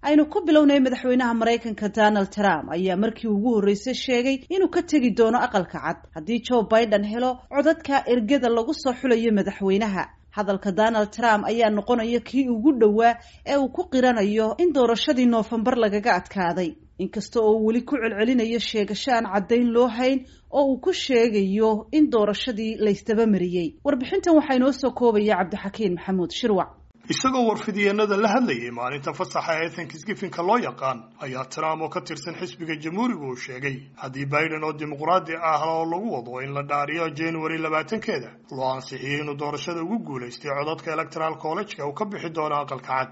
aynu ku bilownay madaxweynaha maraykanka donald trump ayaa markii ugu horreysay sheegay inuu ka tegi doono aqalka cad haddii joe biden helo codadka ergada lagu soo xulayo madaxweynaha hadalka donald trump ayaa noqonaya kii ugu dhowaa ee uu ku qiranayo in doorashadii noofembar lagaga adkaaday inkasta oo uu weli ku celcelinayo sheegasho aan caddayn loo hayn oo uu ku sheegayo in doorashadii laysdaba mariyey warbixintan waxaa inoo soo koobaya cabdixakiin maxamuud shirwac isagoo warfidiyeenada la hadlayay maalinta fasaxa ee thanksgifinka loo yaqaan ayaa trump oo ka tirsan xisbiga jamhuuriga uu sheegay haddii biden oo dimuqraadi ah oo lagu wado in la dhaariyo january labaatankeeda loo ansixiyey inuu doorashada ugu guulaystay codadka electoral college-ka uu ka bixi doono aqalka cad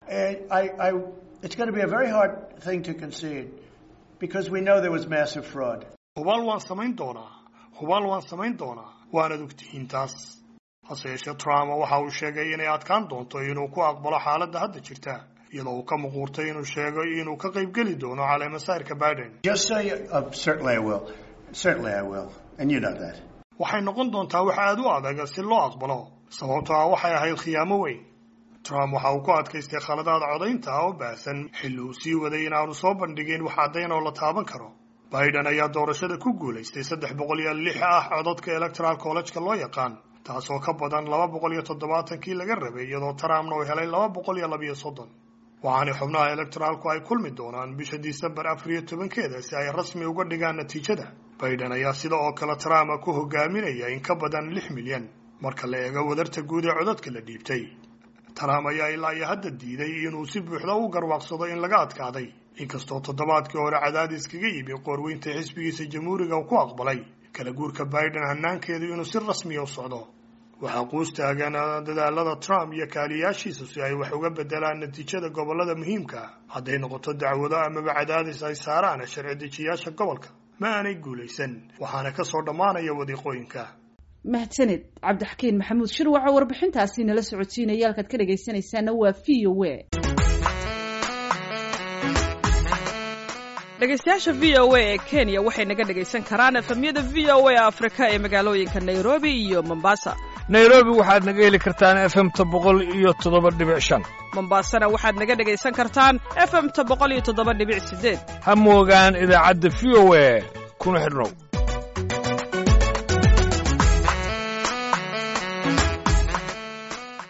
hubaal waan samayn doonaa hubaal waan samayn doonaa waanad ogtihiin taas hase yeeshee trump waxa uu sheegay inay adkaan doonto inuu ku aqbalo xaaladda hadda jirta iyadoo uu ka muquurtay inuu sheego inuu ka qaybgeli doono caleemasayrka biden waxay noqon doontaa wax aada u adag si loo aqbalo sababto ah waxay ahayd khiyaamo weyn trump waxa uu ku adkaystay khaladaad codaynta ah oo baahsan xilli uu sii waday inaanu soo bandhigin wax caddayn oo la taaban karo biden ayaa doorashada ku guulaystay saddex boqol iyo lix ah codadka electoral college-ka loo yaqaan taasoo ka badan laba boqol iyo toddobaatankii laga rabay iyadoo trumpna uu helay laba boqol iyo labiyo soddon waxaana xubnaha electoraalku ay kulmi doonaan bisha disembar afar iyo tobankeeda si ay rasmi uga dhigaan natiijada biden ayaa sida oo kale trump ku hogaaminaya in ka badan lix milyan marka la eego wadarta guud ee codadka la dhiibtay trump ayaa ilaa iyo hadda diiday inuu si buuxda u garwaaqsado in laga adkaaday inkastoo toddobaadkii hore cadaadis kaga yimi qoorweynta xisbigiisa jamhuuriga uu ku aqbalay kala guurka biden hanaankeedu inuu si rasmiya u socdo waxaa quus taagan dadaalada trump iyo kaaliyaashiisa si ay wax uga bedelaan natiijada gobollada muhiimka hadday noqoto dacwado amaba cadaadis ay saaraan sharci dejiyaasha gobolka ma aanay guulaysan waxaana ka soo dhammaanaya wadiiqooyinka mahadsaned cabdixakiin maxamuud shirwac oo warbixintaasi nala socodsiinaya halkaad ka dhegaysanaysaana waa v o a dhegaystayaasha v o a ee kenya waxay naga dhegaysan karaan efemyada v o a afrika ee magaalooyinka nairobi iyo mombasa nairobi waxaad naga heli kartaan efemta boqol iyo toddoba dhibic shan mombasana waxaad naga dhegaysan kartaan efemta boqol iyo toddoba dhibic sideed ha moogaan idaacadda v o a kuna xidhnow